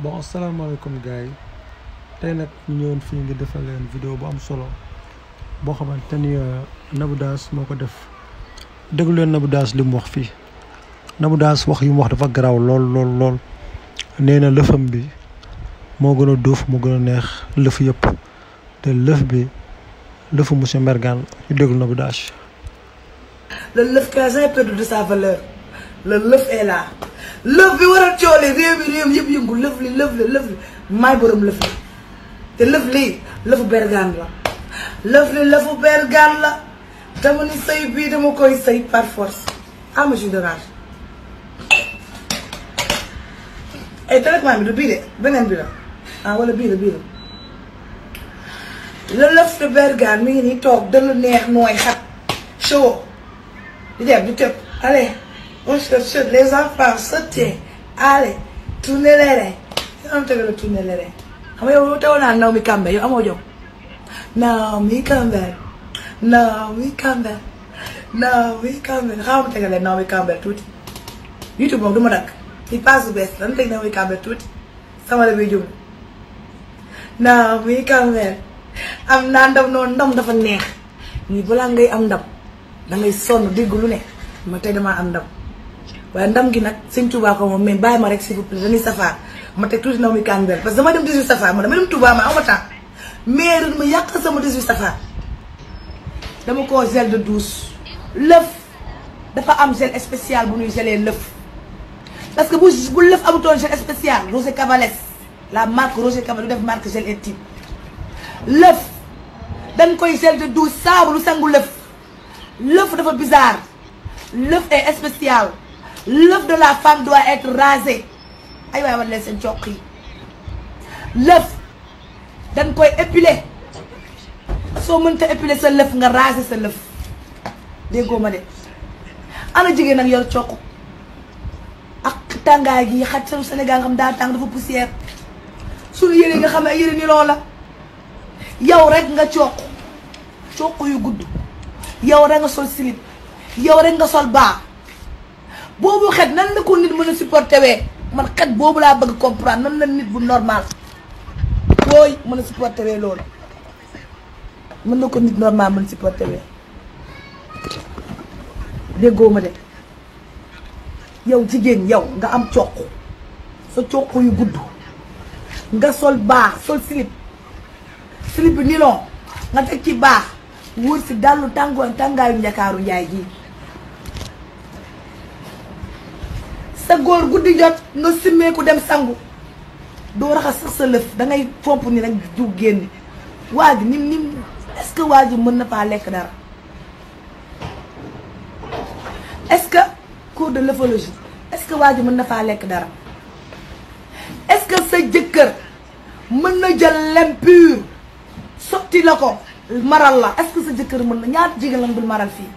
bon asalaamaaleykum gars yi tey nag ñu ñëwoon fii ngi defal leen vidéo bu am solo boo xamante ni Nabou Dash moo ko def déglu leen Nabou Dash li mu wax fii Nabou Dash wax yu mu wax dafa garaaw lool lool lool nee na lëfam bi moo gën a duuf moo gën a neex lëf yëpp te lëf bi lëfu monsieur Mbergane ñu déglu Nabou Dash le lëf qui n'a jamais perdu de sa valeur le lëf est là lëf bi war a coole réew mi réew yëpp yëngu lëf li lëf li lëf li maay borom lëf li te lëf lii lëfu Bergane la lëf li lëfu Bergane la dama ni sëy bii dama koy sëy par force ama jus d'orange ay traitement bi du bii de beneen bi la ah wala bii la bii la le lëf de Bergane mi ngi nii toog dënnu neex nooy xat chaud di dem di tëb allez on se chute les enfants sautez allez tournez les reins yow am tëgg la tournez les reins xam nga yow teewoon naa Naomi Campbell yow amoo jom Naomi Campbell Naomi Campbell Naomi Campbell xaaral ma tegalee Naomi Campbell tuuti YouTube moom du ma dakk ci passe bu bees dana teg Naomi Campbell tuuti sama la biy jum Naomi Campbell am naa ndam noonu ndam dafa neex nii balaa ngay am ndam da ngay sonn dégg lu ne ma tey damaa am ndam waaye ndam gi nag sëñ Touba ko moom mais bàyyi ma rek s'il vous plaît dañuy safar ma teg tuuti Naomi Campbell parce que dama dem 18 safar ma dama dem Touba ma aw ma temps mais ren ma yàq sama 18 safar dama koo gel de douce lëf dafa am gel spécial bu ñuy gelee lëf parce que bu bu lëf amutoon gel spécial Roger Cavalès la marque Roger Cavalès du def marque gel intime lëf dañ koy gel de douce saabu lu sangu lëf lëf dafa bizarre lëf est spécial lëf de la femme doit être rasé ay waay war leen seen coq yi lëf dañ koy épiler soo mënta épiler sa lëf nga rasé sa lëf déggoo ma de ana jigéen nag yor coq ak tàngaay gi xaj sanu Sénégal nga xam daa tàng dafa poussière suñu yére nga xam ne ay yére nilon la yow rek nga coq coq yu gudd yow rek nga sol slip yow rek nga sol baa boobu xet nan la ko nit mën a supporter wee man xet boobu laa bëgg comprendre nan la nit bu normal booy mën a supporter wee loolu mën na ko nit normal mën a supporter wee déggoo ma de yow jigéen yow nga am coq sa coq yu gudd nga sol baa sol slip slip bi nilon nga teg ci baax wër si dallu tàngooy tàngaayu njakaaru njaay gi sa góor guddi jot nga simmeeku dem sangu doo raxas sax sa lëf dangay fomp ni rek ju génn waa ji nim nim est-ce que waa ji mën na faa lekk dara est-ce que cours de lëfologie est-ce que waa ji mën na faa lekk dara est-ce que sa jëkkër mën na jël lem pur sotti la ko maral la est-ce que sa jëkkër mën na ñaata jigéen lañu dul maral fii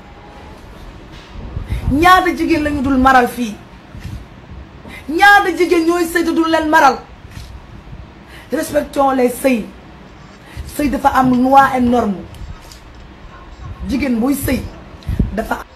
ñaata jigéen lañu dul maral fii ñaata jigéen ñooy sëy te dul leen maral respectons les sëy sëy dafa am loi et norme jigéen buy sëy dafa